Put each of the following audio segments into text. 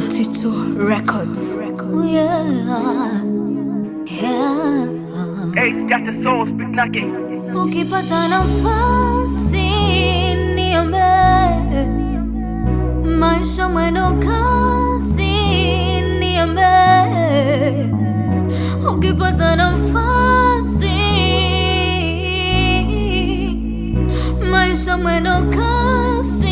Mtito Records. Yeah. Yeah. Ace got the soul, speak knocking. Ukipata nafasi niombe, maisha mwendo kasi niombe. Ukipata nafasi, maisha mwendo kasi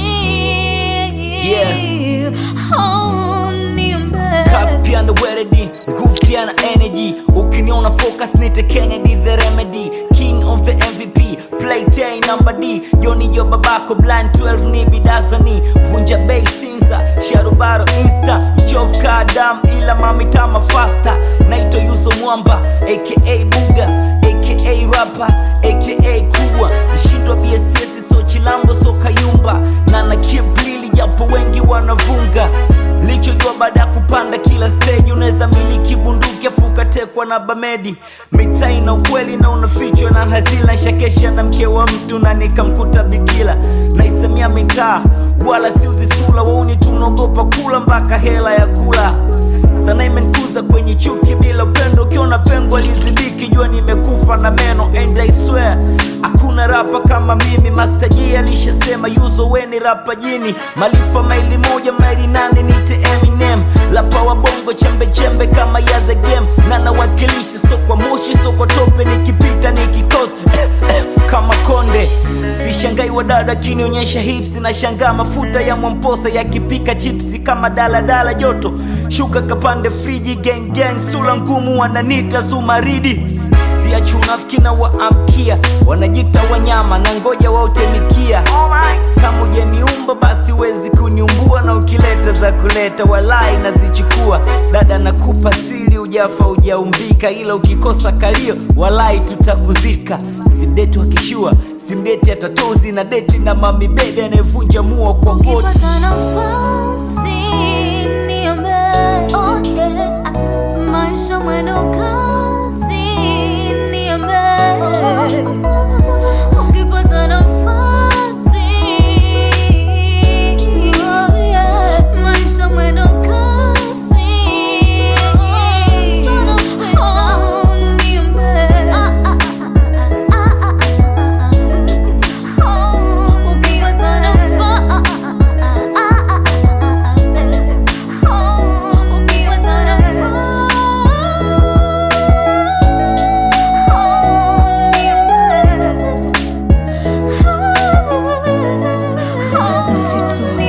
Yeah. oh, niombe. kazi pia na weredi nguvu pia na energy ukiniona focus nite kennedy the remedy king of the mvp playtay number d joni jo babako blind 12 ni bidasani vunja bei sinza sharubaro insta mchovu ka dam ila mamitama fasta naito yuso mwamba aka buga aka rapa aka kubwa mshindwa bss so chilambo so kayumba na na kiblili japo wengi wanavunga lichojua baada ya kupanda kila stage unaweza miliki bunduki afu ukatekwa na bamedi mitai na ukweli na unafichwa na hazila nshakesha na mke wa mtu na nikamkuta bikila naisemia mitaa wala siuzisula wauni tunaogopa kula mpaka hela ya kula sana imenikuza kwenye chuki bila upendo ukiona pengo lizibiki jua nimekufa na meno and I swear hakuna rapa kama mimi Master J alishasema yuzo weni rapa jini malifa maili moja maili nane nite Eminem lapa wa bongo chembe chembe kama yaze game na nawakilisha so kwa moshi so kwa tope nikipita nikikos kama konde sishangai wadada akinionyesha hips na shangaa mafuta ya mwamposa yakipika chipsi kama daladala joto shuka kapande friji gang gang sula ngumu wananita zumaridi siachunafiki na waamkia wanajita wanyama na ngoja wautemikia kama ujaniumba basi wezi kuniumbua na ukileta za kuleta walai nazichukua dada nakupa sili ujafa ujaumbika ila ukikosa kalio walai tutakuzika simdeti wakishua simdeti atatozi na deti na mamibede anayevunja muo kwa goti Ukipata nafasi niombe, oh yeah. Maisha mwendo kasi niombe. Ukipata nafasi, oh yeah. Maisha mwendo kasi. Oh, niombe. Ukipata nafasi, ukipata nafasi, Mtito